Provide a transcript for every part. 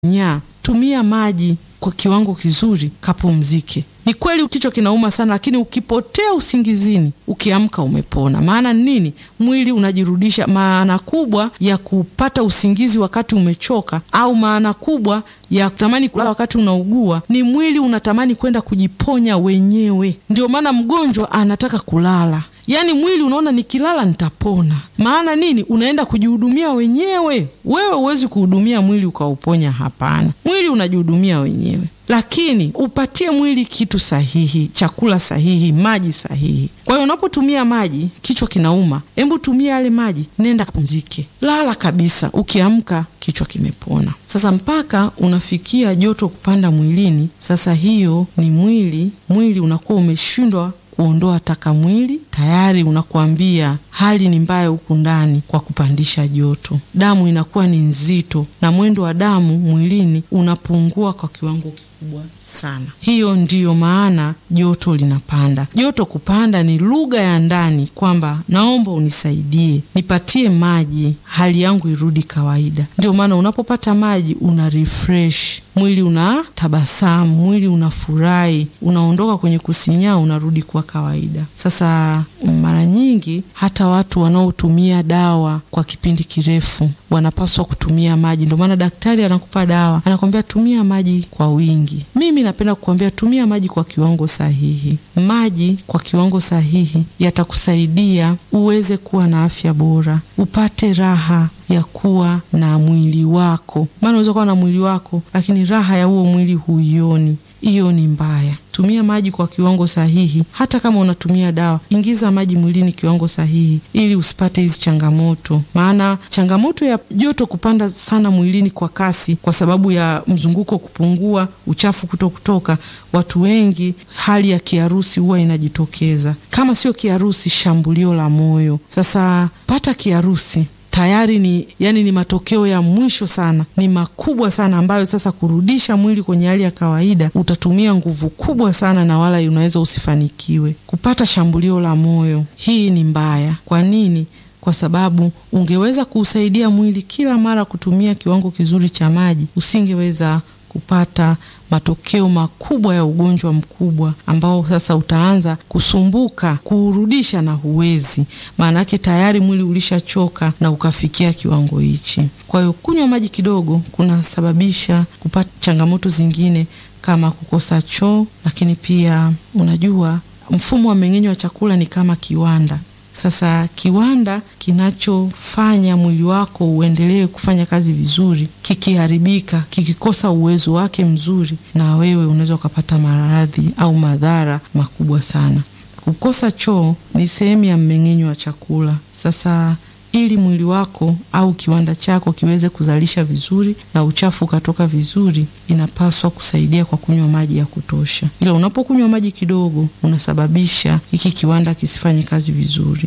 nya tumia maji kwa kiwango kizuri, kapumzike. Ni kweli kichwa kinauma sana, lakini ukipotea usingizini, ukiamka umepona. Maana nini? Mwili unajirudisha. Maana kubwa ya kupata usingizi wakati umechoka, au maana kubwa ya kutamani kulala wakati unaugua, ni mwili unatamani kwenda kujiponya wenyewe. Ndio maana mgonjwa anataka kulala. Yaani mwili unaona nikilala nitapona. Maana nini? Unaenda kujihudumia wenyewe. Wewe huwezi kuhudumia mwili ukauponya, hapana. Mwili unajihudumia wenyewe, lakini upatie mwili kitu sahihi, chakula sahihi, maji sahihi. Kwa hiyo unapotumia maji, kichwa kinauma, hebu tumia yale maji, nenda kapumzike, lala kabisa. Ukiamka kichwa kimepona. Sasa mpaka unafikia joto kupanda mwilini, sasa hiyo ni mwili mwili unakuwa umeshindwa kuondoa taka mwili, tayari unakuambia hali ni mbaya huku ndani kwa kupandisha joto. Damu inakuwa ni nzito na mwendo wa damu mwilini unapungua kwa kiwango kikubwa sana. Hiyo ndiyo maana joto linapanda. Joto kupanda ni lugha ya ndani kwamba naomba unisaidie, nipatie maji, hali yangu irudi kawaida. Ndio maana unapopata maji una refresh mwili, una tabasamu, mwili unafurahi, unaondoka kwenye kusinyaa, unarudi kwa kawaida. Sasa mara nyingi hata watu wanaotumia dawa kwa kipindi kirefu wanapaswa kutumia maji. Ndio maana daktari anakupa dawa, anakwambia tumia maji kwa wingi. Mimi napenda kukwambia tumia maji kwa kiwango sahihi. Maji kwa kiwango sahihi yatakusaidia uweze kuwa na afya bora, upate raha ya kuwa na mwili wako. Maana unaweza kuwa na mwili wako, lakini raha ya huo mwili huioni. Hiyo ni mbaya. Tumia maji kwa kiwango sahihi. Hata kama unatumia dawa, ingiza maji mwilini kiwango sahihi, ili usipate hizi changamoto. Maana changamoto ya joto kupanda sana mwilini kwa kasi, kwa sababu ya mzunguko kupungua, uchafu kuto kutoka, watu wengi, hali ya kiharusi huwa inajitokeza. Kama sio kiharusi, shambulio la moyo. Sasa pata kiharusi tayari ni yani, ni matokeo ya mwisho sana, ni makubwa sana, ambayo sasa kurudisha mwili kwenye hali ya kawaida utatumia nguvu kubwa sana, na wala unaweza usifanikiwe. Kupata shambulio la moyo, hii ni mbaya. Kwa nini? Kwa sababu ungeweza kuusaidia mwili kila mara kutumia kiwango kizuri cha maji, usingeweza kupata matokeo makubwa ya ugonjwa mkubwa ambao sasa utaanza kusumbuka kuurudisha na huwezi. Maana yake tayari mwili ulishachoka na ukafikia kiwango hichi. Kwa hiyo kunywa maji kidogo kunasababisha kupata changamoto zingine kama kukosa choo, lakini pia unajua mfumo wa mmeng'enyo wa chakula ni kama kiwanda. Sasa kiwanda kinachofanya mwili wako uendelee kufanya kazi vizuri, kikiharibika, kikikosa uwezo wake mzuri, na wewe unaweza ukapata maradhi au madhara makubwa sana. Kukosa choo ni sehemu ya mmeng'enyo wa chakula. Sasa ili mwili wako au kiwanda chako kiweze kuzalisha vizuri na uchafu ukatoka vizuri, inapaswa kusaidia kwa kunywa maji ya kutosha. Ila unapokunywa maji kidogo, unasababisha hiki kiwanda kisifanye kazi vizuri.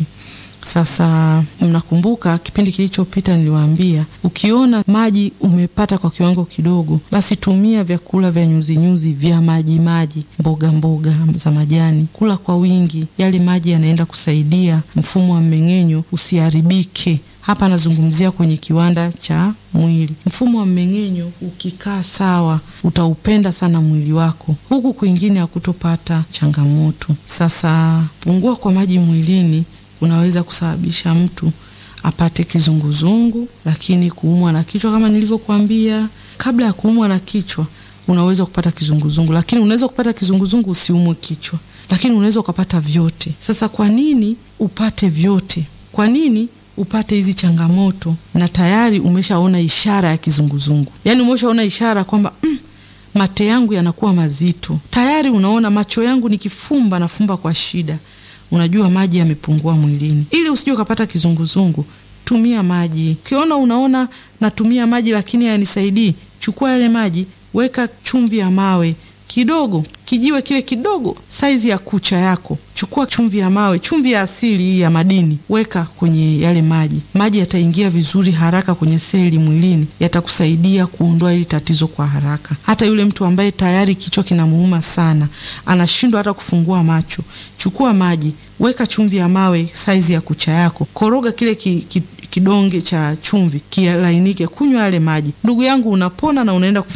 Sasa mnakumbuka kipindi kilichopita niliwaambia, ukiona maji umepata kwa kiwango kidogo, basi tumia vyakula vya nyuzinyuzi vya maji maji, mboga mboga za majani, kula kwa wingi. Yale maji yanaenda kusaidia mfumo wa mmeng'enyo usiharibike. Hapa nazungumzia kwenye kiwanda cha mwili. Mfumo wa mmeng'enyo ukikaa sawa, utaupenda sana mwili wako, huku kwingine hakutopata changamoto. Sasa pungua kwa maji mwilini unaweza kusababisha mtu apate kizunguzungu, lakini kuumwa na kichwa kama nilivyokuambia. Kabla ya kuumwa na kichwa, unaweza kupata kizunguzungu, lakini unaweza kupata kizunguzungu usiumwe kichwa, lakini unaweza ukapata vyote. Sasa kwa nini upate vyote? Kwa nini upate hizi changamoto na tayari umeshaona ishara ya kizunguzungu? Yaani umeshaona ishara kwamba mm, mate yangu yanakuwa mazito, tayari unaona macho yangu nikifumba nafumba kwa shida Unajua maji yamepungua mwilini. Ili usije ukapata kizunguzungu, tumia maji. Ukiona unaona natumia maji lakini hayanisaidii, chukua yale maji, weka chumvi ya mawe kidogo, kijiwe kile kidogo, saizi ya kucha yako. Chukua chumvi ya mawe, chumvi ya asili hii ya madini, weka kwenye yale maji. Maji yataingia vizuri haraka kwenye seli mwilini, yatakusaidia kuondoa hili tatizo kwa haraka. Hata yule mtu ambaye tayari kichwa kinamuuma sana, anashindwa hata kufungua macho, chukua maji, weka chumvi ya mawe saizi ya kucha yako, koroga kile ki, ki, kidonge cha chumvi kilainike, kunywa yale maji, ndugu yangu, unapona na unaenda